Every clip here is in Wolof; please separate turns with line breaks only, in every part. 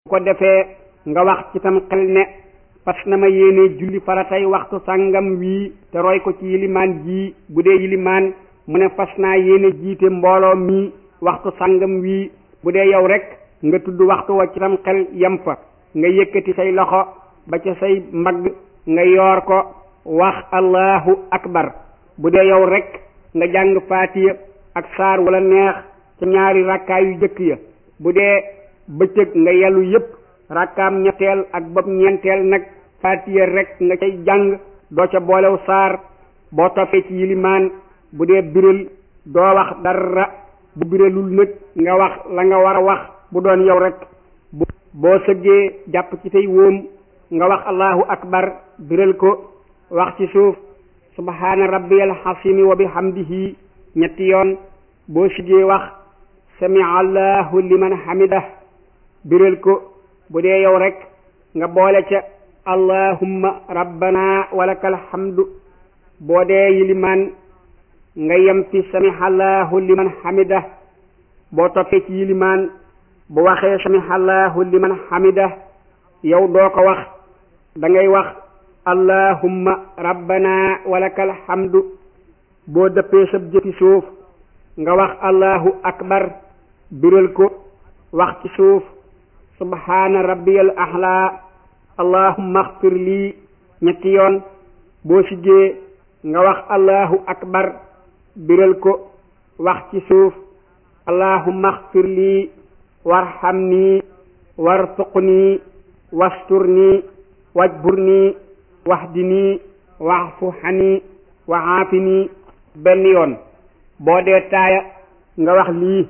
ko defee nga wax ci tam xel ne fas na ma yéene julli faratay waxtu sàngam wii te roy ko ci yilimaan jii bu dee yilimaan mu ne fas naa yéene jiite mbooloo mii waxtu sàngam wii bu dee yow rek nga tudd waxtu wa ci tam xel yem fa nga yëkkati say loxo ba ca say mbagg nga yoor ko wax allahu akbar bu dee yow rek nga jàng faatiya ak saar wala neex ca ñaari rakkaa yu jëkk ya bu dee bëccëg nga yellu yépp rakkaam ñetteel ak bopp ñeenteel nag faatiya rek nga cay jàng doo ca boolew saar boo toppee ci yilimaan bu dee biral doo wax dara bu biralul nag nga wax la nga war a wax bu doon yow rek boo sëggee jàpp ci say wóom nga wax allahu akbar biral ko wax ci suuf subhaana rabbiyal xasimi wa bihamdihi ñetti yoon boo siggee wax sami allahu liman hamidah biral ko bu dee yow rek nga boole ca allahumma rabbana walakal hamdu boo dee yilimaan nga yem fi sami allahu liman hamidah boo toppee ci yilimaan bu waxee sami allahu liman hamidah yow doo ko wax da ngay wax allahumma rabbana walakal hamdu boo dëppee sab jëti suuf nga wax allahu akbar biral ko wax ci suuf subhaana rabbiyal ahla allahumma axfir lii ñetti yoon boo siggee nga wax allahu akbar biral ko wax ci suuf allahumma axfir lii warxam nii warsuqnii wasturni wajburni wahdini waxfu xani waxaafini benn yoon boo dee taaya nga wax lii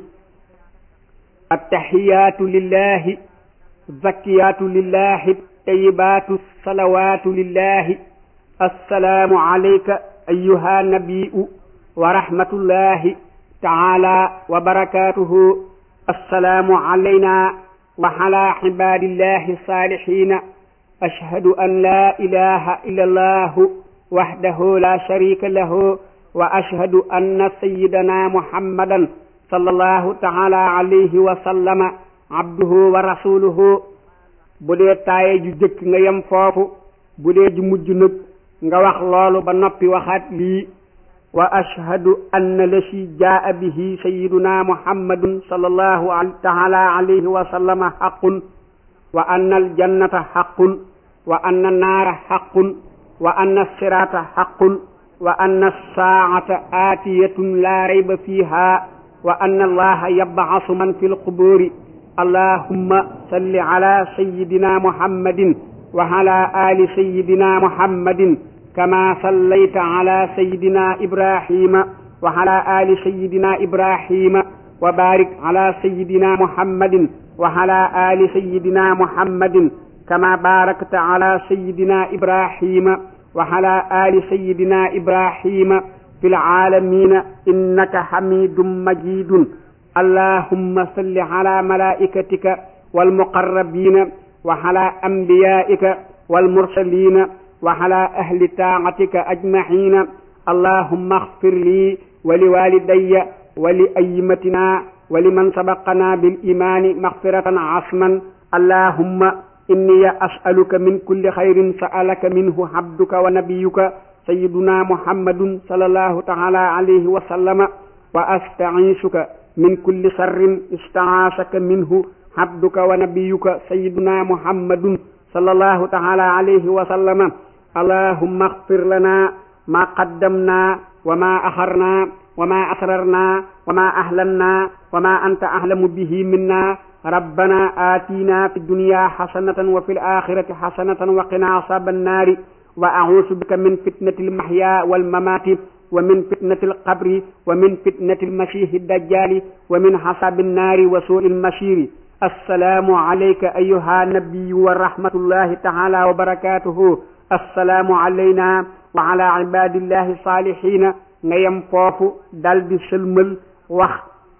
attaxiyaatu lillahi zakkiyaatu lillahi tayibaatu salawaatu lillahi assalaamu alayka ayuha nabiu wa rahmatullahi taala wa barakatuhu assalaamu alayna wa ala ibadillahi salihina ashhadu an la ilaha illa allahu wahdahu la sharika lahu wa ashhadu anna sayyidana muhammadan sallallahu taala alayhi wa sallama abduhu wa rasuluhu bu dee taaye ju jëkk nga yem foofu bu dee ju mujj nag nga wax loolu ba noppi waxaat lii wa ashhadu anna la si jaa bihi sayyiduna muhammadun sallallahu taala alayhi wa sallama haqqun wa anna aljannata haqqun wa anna naara haqqun wa anna sirata haqqun wa anna saacata aatiyatun laa rayba fiiha wa anna allaha yabcasu man fi lqubuuri allahumma salli ala sayyidina muhammadin wa ala ali sayyidina muhammadin kama sallayta ala sayyidina ibrahima wa ala ali sayyidina ibrahima wa barik ala sayyidina muhammadin wa ala ali sayyidina muhammadin kama barakta ala sayyidina ibrahima wa ala ali sayyidina ibrahima fi laalamina innaka hamidun majidun allahumma salli ala malaikatika walmuqarrabina wa ala anbiyaika walmursalina wa ala ahli taacatika ajmaina allahumma axfir lii wa liwalidaya wa li aymatina wa liman sabaqana bilimani maxfiratan asman allahumma inni asaluka min kulli xayrin sa'alaka minhu abduka wa nabiyuka sayyiduna muhammadun sallallahu taala alayhi wa sallama wa asta'iisuka min kulli sharrin istaasaka minhu abduka wa nabiyuka sayyiduna muhammadun sallallahu taala alayhi wa sallama allahumma axfir lana ma qaddamna wa ma axarna wa ma asrarna wa ma ahlanna wa ma anta ahlamu bihi minna rabbana atina fi dunya xasanatan wa fi l axirati xasanatan wa qina asaba annaari wa auusu bika min fitnati almahya walmamaati wa min fitnati alqabri wa min fitnati almasihi dajjali wa min xasabi annaari wa suui almasiri assalaamu alayka ayuha nabiyu wa rahmatullahi taala wa barakatuhu assalaamu alayna wa ala ibadillahi salihina nga yem foofu dal di sëlmal wax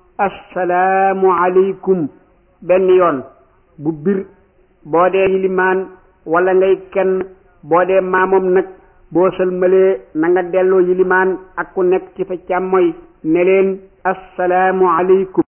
assalaamu alaykum benn yoon bu bir boo dee yilimaan wala ngay kenn boo dee maamoom nag boo sëlmalee na nga delloo yilimaan ak ku nekk ci fa càmmoy ne leen assalaamu alaykum